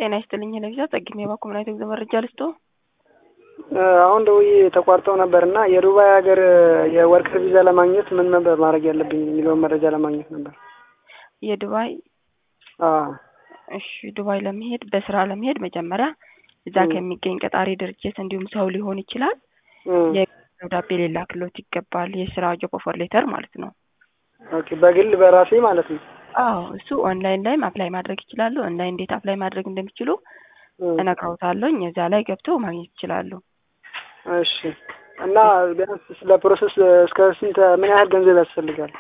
ጤና ይስጥልኝ ለቪዛ ጸግሜ ባኮምናይት ጉዞ መረጃ ልስጦ። አሁን ደውዬ ተቋርጠው ነበር እና የዱባይ ሀገር የወርቅ ቪዛ ለማግኘት ምን ነበር ማድረግ ያለብኝ የሚለውን መረጃ ለማግኘት ነበር። የዱባይ አዎ እሺ፣ ዱባይ ለመሄድ በስራ ለመሄድ መጀመሪያ እዛ ከሚገኝ ቀጣሪ ድርጅት እንዲሁም ሰው ሊሆን ይችላል የደብዳቤ ሊላክሎት ይገባል። የስራ ጆብ ኦፈር ሌተር ማለት ነው። ኦኬ፣ በግል በራሴ ማለት ነው። አዎ እሱ ኦንላይን ላይም አፕላይ ማድረግ ይችላሉ። ኦንላይን እንዴት አፕላይ ማድረግ እንደሚችሉ እነግረውታለሁኝ። እዛ ላይ ገብተው ማግኘት ይችላሉ። እሺ። እና ቢያንስ ስለ ፕሮሰስ እስከ ስንት ምን ያህል ገንዘብ ያስፈልጋል?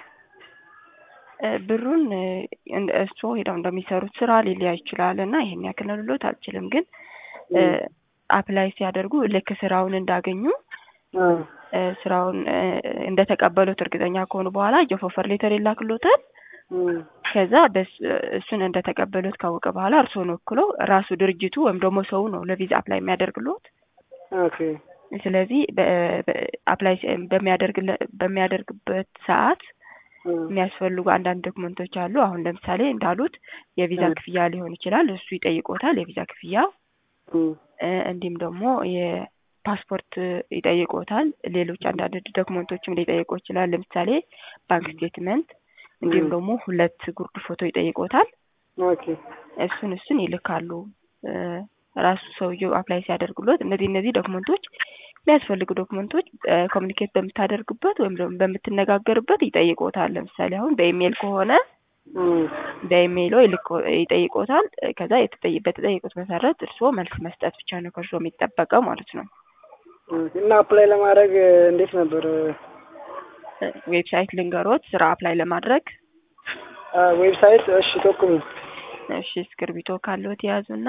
ብሩን እሱ ሄደው እንደሚሰሩት ስራ ሊለያ ይችላል እና ይሄን ያክል ነው ልሎት አልችልም። ግን አፕላይ ሲያደርጉ ልክ ስራውን እንዳገኙ ስራውን እንደተቀበሉት እርግጠኛ ከሆኑ በኋላ ጆብ ኦፈር ሌተር ይላክሎታል። ከዛ እሱን እንደተቀበሉት ካወቀ በኋላ እርስዎን ወክሎ ራሱ ድርጅቱ ወይም ደግሞ ሰው ነው ለቪዛ አፕላይ የሚያደርግሎት። ኦኬ። ስለዚህ አፕላይ በሚያደርግበት ሰዓት የሚያስፈልጉ አንዳንድ ዶክመንቶች አሉ። አሁን ለምሳሌ እንዳሉት የቪዛ ክፍያ ሊሆን ይችላል። እሱ ይጠይቆታል፣ የቪዛ ክፍያ። እንዲሁም ደግሞ የፓስፖርት ይጠይቆታል። ሌሎች አንዳንድ ዶክመንቶችም ሊጠይቆ ይችላል። ለምሳሌ ባንክ ስቴትመንት፣ እንዲሁም ደግሞ ሁለት ጉርድ ፎቶ ይጠይቆታል። ኦኬ። እሱን እሱን ይልካሉ ራሱ ሰውየው አፕላይ ሲያደርጉሎት እነዚህ እነዚህ ዶክመንቶች የሚያስፈልጉ ዶክመንቶች ኮሚኒኬት በምታደርጉበት ወይም ደግሞ በምትነጋገርበት ይጠይቆታል። ለምሳሌ አሁን በኢሜይል ከሆነ በኢሜይሎ ይጠይቆታል። ከዛ በተጠየቁት መሰረት እርስዎ መልስ መስጠት ብቻ ነው ከእርስዎ የሚጠበቀው ማለት ነው። እና አፕላይ ለማድረግ እንዴት ነበር? ዌብሳይት ልንገሮት ስራ አፕላይ ለማድረግ ዌብሳይት። እሺ ጠቁሙ። እሺ እስክርቢቶ ካለዎት የያዙና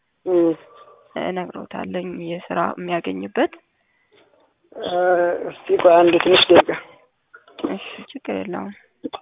እነግሮታለኝ የስራ የሚያገኝበት። እስቲ ቆይ አንድ ትንሽ ደቂቃ። እሺ ችግር የለውም።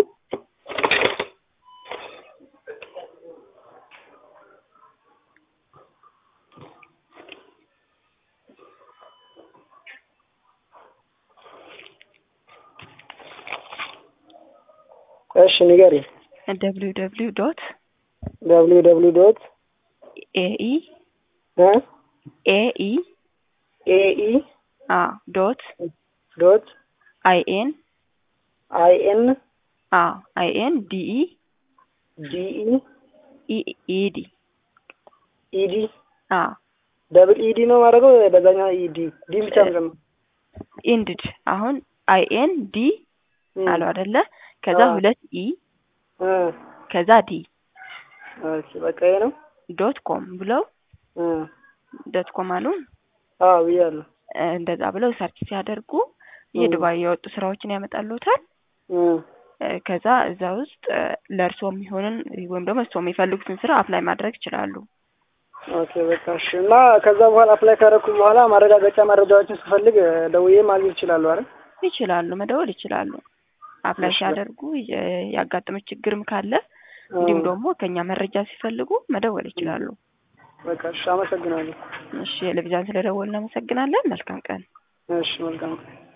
እሺ ንገሪ። ደብሊው ደብሊው ዶት ደብሊው ደብሊው ዶት ኤኢ እ ኤኢ ኤኢ አ ዶት ዶት አይ ኤን አይ ኤን አ አይ ኤን ዲኢ ዲኢ ኢዲ ኢዲ አ ደብል ኢዲ ነው ማድረገው በዛኛው ኢዲ ዲ ብቻ ነው ኢንድድ አሁን አይ ኤን ዲ አሉ አይደለ? ከዛ ሁለት ኢ ከዛ ዲ እሺ በቃ ይሄ ነው ዶት ኮም ብለው ዶት ኮም አሉ። አዎ ብያለሁ። እንደዛ ብለው ሰርች ሲያደርጉ የዱባይ የወጡ ስራዎችን ያመጣሉታል። ከዛ እዛ ውስጥ ለእርሶ የሚሆንን ወይም ደግሞ እርሶ የሚፈልጉትን ስራ አፕላይ ማድረግ ይችላሉ። ኦኬ በቃ እሺ። እና ከዛ በኋላ አፕላይ ካደረኩ በኋላ ማረጋገጫ መረጃዎችን ስፈልግ ደውዬ ማግኘት ይችላሉ አይደል? ይችላሉ፣ መደወል ይችላሉ። አፕላይ ሲያደርጉ ያጋጠመች ችግርም ካለ እንዲሁም ደግሞ ከኛ መረጃ ሲፈልጉ መደወል ይችላሉ። በቃ እሺ፣ አመሰግናለሁ። እሺ፣ ለቪዛን ስለደወልን እናመሰግናለን። መልካም ቀን። እሺ፣ መልካም ቀን።